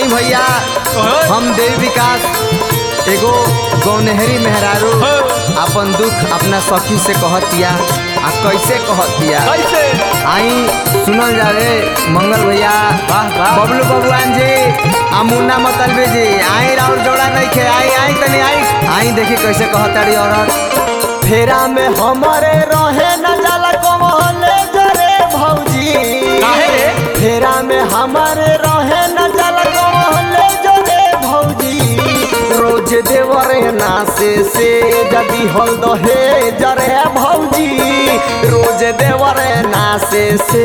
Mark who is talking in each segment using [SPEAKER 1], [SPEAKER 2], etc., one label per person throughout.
[SPEAKER 1] आई भैया हम देव विकास एगो गौनहरी मेहरारू अपन दुख अपना सखी से कहतिया आ कैसे कहतिया
[SPEAKER 2] कैसे
[SPEAKER 1] आई सुनल जावे मंगल भैया
[SPEAKER 2] वाह, वाह।
[SPEAKER 1] बबलू बबुआन जी आ मुन्ना मतलबे जी आई राउर जोड़ा नहीं खे आई आई तनी आई आई देखी कैसे कहताड़ी औरत फेरा में हमारे रहे न जाला कमले जरे भौजी
[SPEAKER 2] काहे रे?
[SPEAKER 1] फेरा में हमारे रहे न जाला कमले जरे भौजी रोज देवरे नासे से जदी हल दहे जरे भौजी रोज देवरे नासे से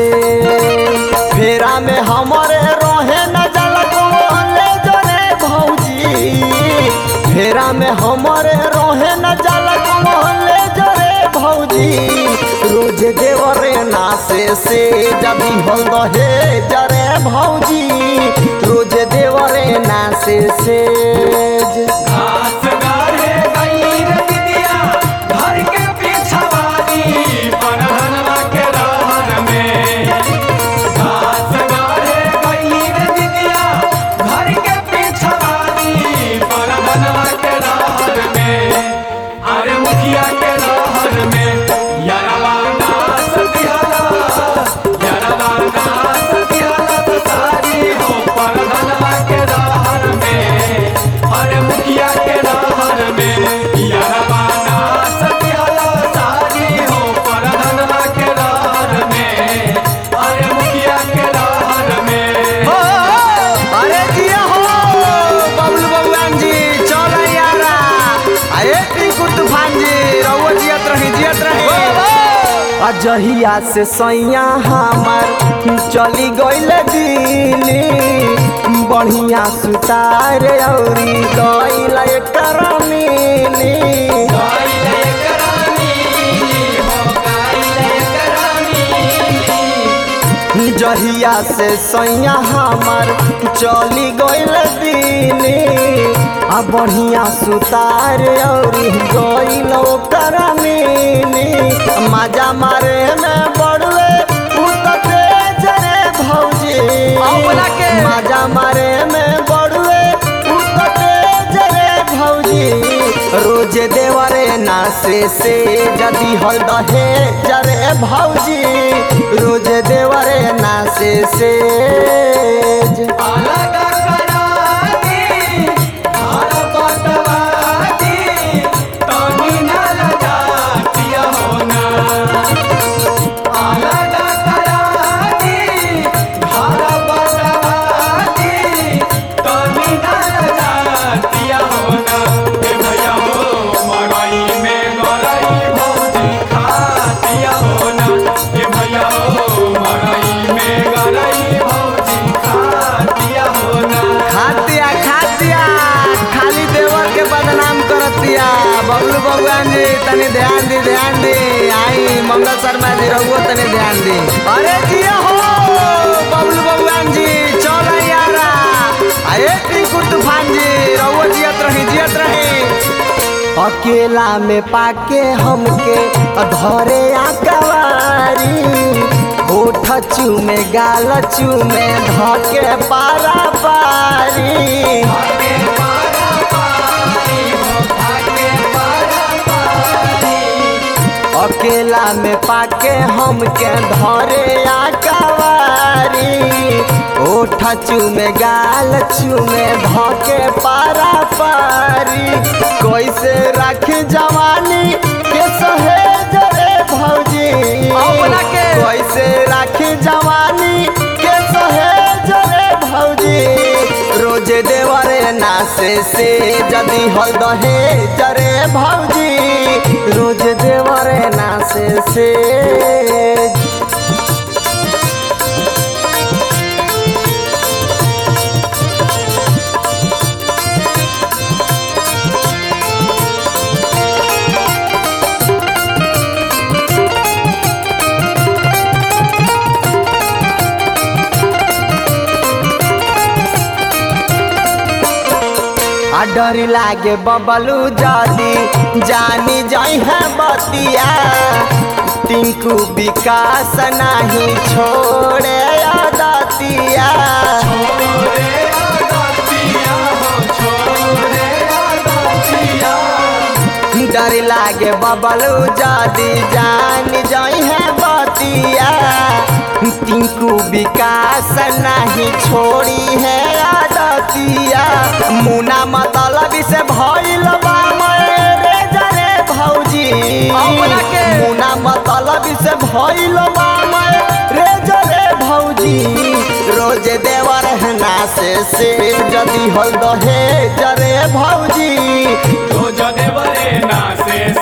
[SPEAKER 1] फेरा में हमारे रहे न जाला कमले जरे भौजी फेरा में हमारे रहे न जाला कमले जरे भौजी रोज देवरे नासे से जदी हल दहे जरे भौजी रोज देवरे नासे से
[SPEAKER 2] घास गाढ़े गई रे दिदिया घर के पिछवानी पनहनवा के रहन में घास गाढ़े गई रे दिदिया घर के पिछवानी पनहनवा के रहन में अरे मुखिया के रहन में यारवा नास दियाला यारवा नास दियाला तो सारी हो पनहनवा के रहन में अरे मुखिया के रहन में यारवा नास दियाला सारी हो पनहनवा के रहन में अरे मुखिया के रहन में
[SPEAKER 1] हो, अरे जिया हो बबलू बबुआन जी चल यारा अरे टिंकू तूफान जी रहुआ जियत रही जियत रही अजहिया से सैया हमार चली गईल दिल्ली बढ़िया सुतार औरी गईल एकर मिली
[SPEAKER 2] गाइले करानी हो गाइले करानी
[SPEAKER 1] जहिया से सैया हमार चली गईल दिल्ली आ बढ़िया सुतार और गईल ओकर मिली मजा मारे में बड़वे उतते जरे भौजी
[SPEAKER 2] अपना के।
[SPEAKER 1] मजा मारे में बड़वे उतते जरे भौजी रोज देवरे नासे से जदी हल दहे जरे भौजी रोज देवरे नासे से
[SPEAKER 2] अलग करानी हर बटवानी तनी न लगातिया होना अलग करानी हर बटवानी तनी न लगातिया होना ए भैया हो मरई में गरई भौजी खातिया होना ए भैया हो मरई में गरई भौजी खातिया होना
[SPEAKER 1] खातिया खातिया खाली देवर के बदनाम करतिया बबलू बबुआन जी तनी ध्यान दी ध्यान दी आई मंगल शर्मा जी रहुओ तनी ध्यान दी अरे जिया हो बबलू बबुआन जी चल यारा अरे टिंकू तूफान जी रहुओ जियत रही जियत रही अकेला में पाके हमके धरे आकवारी ओठ चूमे गाल चूमे धके पारा पारी
[SPEAKER 2] भागे पारा पारी हो भागे पारा पारी
[SPEAKER 1] अकेला में पाके हमके धरे आकवारी ओठ चूमे गाल चूमे धके पारा पारी कैसे रख जवानी के सहेज रे भौजी
[SPEAKER 2] अपना के।
[SPEAKER 1] कैसे रख जवानी के सहेज रे भौजी रोज देवरे नासे से जदी हल दहे जरे भौजी रोज देवरे नासे से आ डर लागे बबलू जादी जानी जाई है बतिया टिंकू विकास नहीं छोड़े आदतिया
[SPEAKER 2] छोरे आदतिया
[SPEAKER 1] डर लागे बबलू जादी जान जाई है बतिया टिंकू विकास नहीं छोड़ी है आदतिया मुना मतलब से भइल बा मेरे जरे भौजी
[SPEAKER 2] अपना के।
[SPEAKER 1] मुना मतलब से भइल बा मेरे जरे भौजी रोज देवर है ना से से जदी हल दहे जरे भौजी
[SPEAKER 3] रोज देवरे ना से